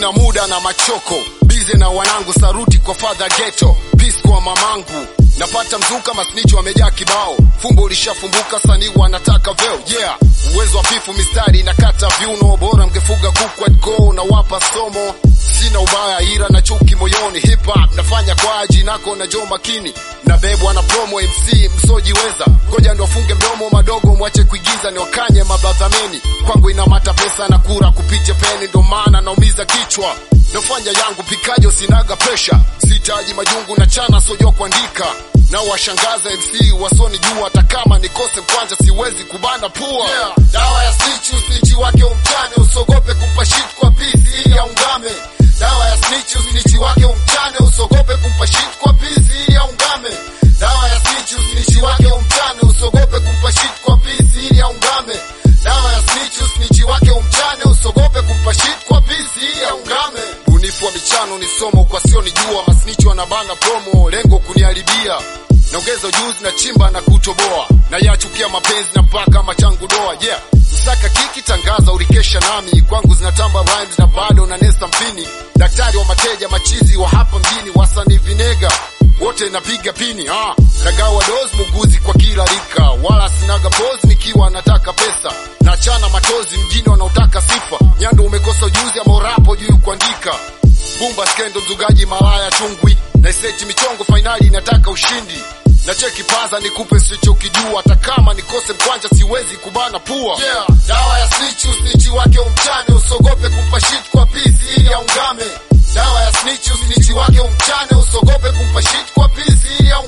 sina muda na machoko bize na wanangu saruti kwa fadha geto peace kwa mamangu napata mzuka masnichi wamejaa kibao fumbo ulishafumbuka sanii wanataka veo yeah uwezo hafifu mistari nakata viuno bora mgefuga kuku at go na wapa somo sina ubaya ira na chuki moyoni hip hop nafanya kwa aji nako na jo makini nabebwa na promo mc msojiweza ngoja ndo afunge mdomo madogo mwache kuigiza ni wakanye mabradhameni kwangu inamata pesa na kura kupitia peni ndo maana naumiza kichwa nafanya yangu pikajo sinaga presha sitaji majungu na chana sojua kuandika na washangaza mc wasoni juu hata kama nikose mkwanja siwezi kubana pua yeah. dawa ya snitch usnichi wake umchane usogope kumpa shit kwa pisi ili aungame dawa ya snitch usnichi wake umchane usogope kumpa shit kwa pisi ili aungame dawa ya snitch usnichi wake umchane usogope kumpa shit kwa pisi ili aungame dawa ya snitch usnichi wake umchane usogope kumpa shit kwa pisi ili aungame bunifu wa michano ni somo kwa sio nijua masnichi wanabana promo lengo kuniharibia naongeza ujuzi na chimba na kutoboa na yachukia mapenzi na mpaka machangu doa yeah msaka kiki tangaza ulikesha nami kwangu zinatamba rhymes na bado na nesta mpini daktari wa mateja machizi wa hapa mjini wasani vinega wote napiga pini ah. nagawa dos muguzi kwa kila rika wala sinaga pose nikiwa nataka pesa nachana matozi mjini wanaotaka sifa nyando umekosa ujuzi ama urapo juu kuandika bumba skendo mzugaji malaya chungwi na isechi michongo fainali inataka ushindi na cheki paza nikupe sichokijua hata kama nikose mkwanja siwezi kubana pua yeah. dawa ya snitch usnichi wake umchane usogope kumpa shit kwa pisi ili aungame dawa ya snitch usnichi wake umchane usogope kumpa shit kwa pisi ili aungame